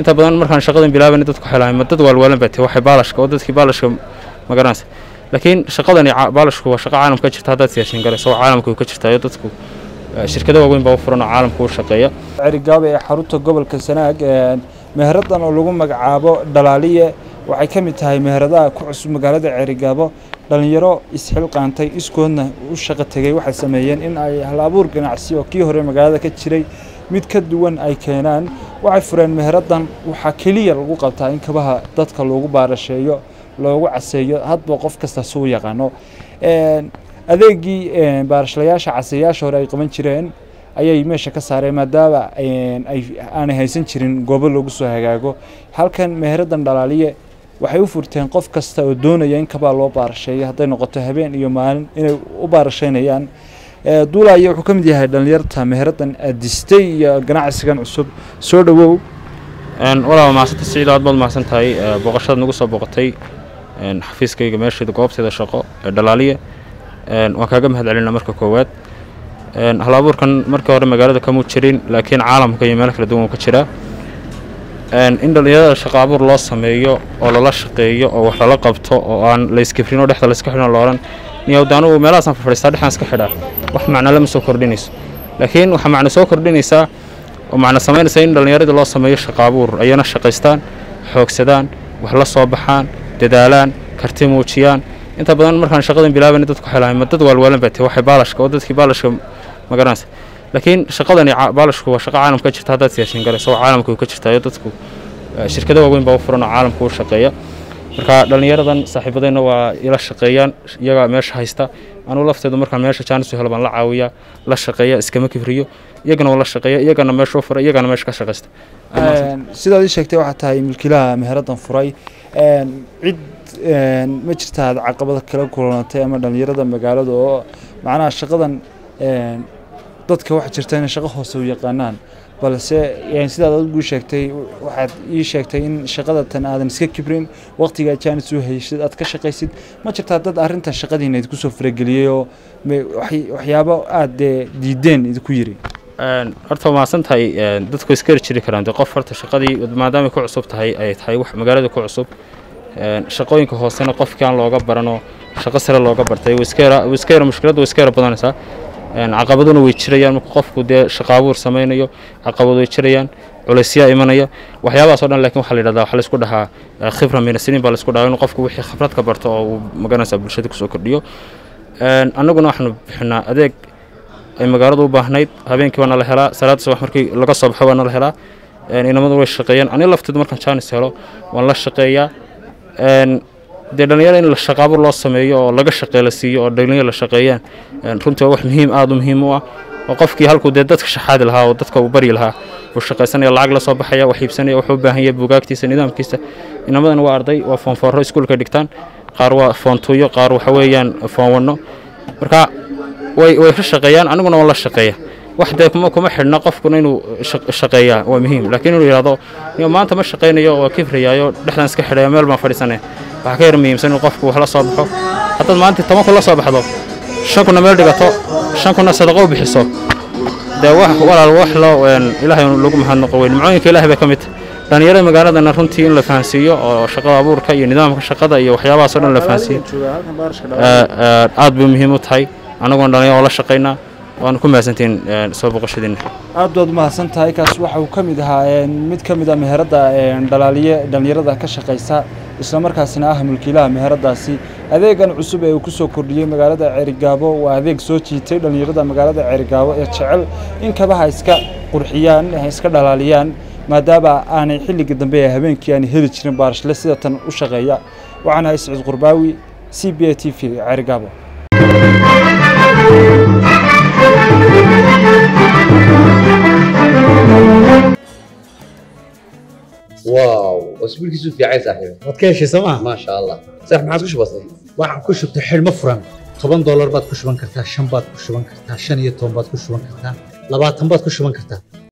inta badan markaan shaqadan bilaabayna dadku xelahay ma dad waalwaalan baa tahay waxay baalashka oo dadkii baalashka ma garanaysa laakiin shaqadani baalashku waa shaqo caalamka ka jirta haddaad siyaashin garayso oo caalamka ka jirtaayo dadku shirkado waaweyn baa u furan oo caalamka u shaqeeya cerigaabo ee xarunta gobolka sanaag meheradan oo lagu magacaabo dhalaaliye waxay ka mid tahay meheradaha ku cusub magaalada cerigaabo dhallinyaro isxilqaantay iskoodna u shaqo tegey waxay sameeyeen in ay hal abuur ganacsi oo kii hore magaalada ka jiray mid ka duwan ay keenaan waxay fureen meheradan waxaa keliya lagu qabtaa in kabaha dadka loogu baarasheeyo loogu caseeyo hadba qof kasta suu yaqaano adeegii baarashlayaasha caseeyaasha hore ay qaban jireen ayay meesha ka saareen maadaama aanay haysan jirin goobo loogu soo hagaago halkan meheradan dhalaaliye waxay u furteen qof kasta oo doonaya in kabaa loo baarasheeyo hadday noqoto habeen iyo maalin inay u baarasheynayaan duulaya wuxuu ka mid yahay dhallinyarta meheradan adistay iyo ganacsigan cusub soo dhowow walaaba mahadsanta siciido aad baad mahadsan tahay booqashada nagu soo booqatay xafiiskayga meesheeda goobteeda shaqo ee dhalaaliye waan kaaga mahad celinaa marka koowaad hal abuurkan markii hore magaalada kamuu jirin laakiin caalamka iyo meelo kala duwan uu ka jiraa in dhallinyarada shaqo abuur loo sameeyo oo lala shaqeeyo oo wax lala qabto oo aan layskifrin oo dhexda layska xidhan looran niyowda anugu meelahaasaan fadhiistaa dhexdaan iska xidhaa wax macno lama soo kordhinayso laakiin waxaa macno soo kordhinaysaa oo macno samaynaysa in dhallinyaradii loo sameeyo shaqo abuur ayana shaqaystaan xoogsadaan wax la soo baxaan dadaalaan karti muujiyaan inta badan markaan shaqadan bilaabayna dadku xelahay ma dad waalwaalan baa tahay waxay baalashka oo dadkii baalashka ma garanaysa laakiin shaqadani baalashku waa shaqo caalamka ka jirta haddaad siyaashin garayso oo caalamka ka jirtaayo dadku shirkado waaweyn baa u furan oo caalamka u shaqeeya marka dhallinyaradan saaxiibadayna waa ila shaqeeyaan iyagaa meesha haysta anuu lafteedu markaan meesha jaanis u helo baan la caawiyaa la shaqeeya iskama kibriyo iyagana waa la shaqeeya iyagana meesha u furay iyagana meesha ka shaqaysta sidaad ii sheegtay waxaa tahay milkiilaha meheradan furay cid ma jirta aad caqabada kala kulantay ama dhallinyarada magaalada oo macnaha shaqadan dadka waxaa jirta inay shaqo hoose u yaqaanaan balse sidaad adigu sheegtay waxaad ii sheegtay in shaqada tan aadan iska kibrin waqtiga jaanis u haysid aad ka shaqaysid ma jirtaa dad arrinta shaqadiina idinku soo farageliyey oo waxyaabo aad dee diideen idinku yiri horta waa mahadsan tahay dadku iska jiri karaan de qof horta shaqadii maadaama ku cusub tahay ay tahay wax magaalada ku cusub shaqooyinka hoosena qofkii aan looga barano shaqo sare looga bartay iska yara mushkiladda way iska yara badanaysaa caqabaduna way jirayaan marka qofku dee shaqo abuur samaynayo caqabad way jirayaan culaysyaa imanaya waxyaabahaas o dhan lakin waxaa la yidhahdaa waxaa laisku dhahaa khibra minasiniin baa laisku dhahaa inuu qofku wixii khibrad ka barto oo uu magaranaysaa bulshada kusoo kordhiyo annaguna waxaanu bixinaa adeeg ay magaaladu u baahnayd habeenkii waa nala helaa salaada subax markii laga soo baxo waa nala helaa inamadu way shaqeeyaan ani lafteedu markaan jaanis helo waan la shaqeeyaa dee dhalinyaro in la shaqaabur loo sameeyo oo laga shaqee la siiyo oo dhalinyaro la shaqeeyaan runtii waa wax muhiim aada u muhiim u ah oo qofkii halkuu dee dadka shaxaadi lahaa oo dadka uu baryi lahaa buu shaqaysanaya lacag la soo baxaya wax iibsanaya wuxuu u baahan yahay buugaagtiisa nidaamkiisa inamadan waa arday waa foonfoorro iskuulka dhigtaan qaar waa foontuuyo qaar waxa weeyaan foonwanno marka way way ka shaqeeyaan aniguna waan la shaqeeya wax dee kuma kuma xidhna qofkuna inuu shaqeeyaa waa muhiim laakiin inuu yidhahdo maanta ma shaqaynayo waa kibrayaayo dhexdan iska xidhaya meel baan fadhiisanaya waxaa ka yar muhiimsan inuu qofku wax la soo baxo haddaad maanta toban kun la soo baxdo shan kunna meel dhigato shan kunna sadaqo u bixiso dee wax walaal wax loo ilaahay lagu mahadnaqo weyn nimcooyinka ilaahay bay ka mid tahay dhalinyarada magaaladana runtii in la fahansiiyo oo shaqada abuurka iyo nidaamka shaqada iyo waxyaabahaas o dhan la fahansiiyo aad bay muhiim u tahay annaguna dhalinyaro oo la shaqaynaa waanu ku mahadsantihiin soo boqoshadiina aad baad umahadsan tahay kaas waxa uu ka mid ahaa mid ka mid a meherada dhalaaliye dhallinyarada ka shaqaysa islamarkaasina ah mulkiilaha meheradaasi adeegan cusub ee uu ku soo kordhiyey magaalada ceerigaabo waa adeeg soo jiitay dhallinyarada magaalada ceerigaabo ee jecel in kabaha iska qurxiyaan iska dhalaaliyaan maadaama aanay xilligii dambe ee habeenkii aanay heli jirin baarashle sida tan u shaqeeya waxaan ahay siciid qurbaawi c b a t v ceerigaabo واو اسبوعك في عايز صاحبي waad ka heshay sooma ما شاء الله صح ما عاد وش بصير waxaan ku shubtay xidhmo furan toban doolar baad ku shuban kartaa shan baad ku shuban kartaa shan iyo toban baad ku shuban kartaa labaatan baad ku shuban kartaa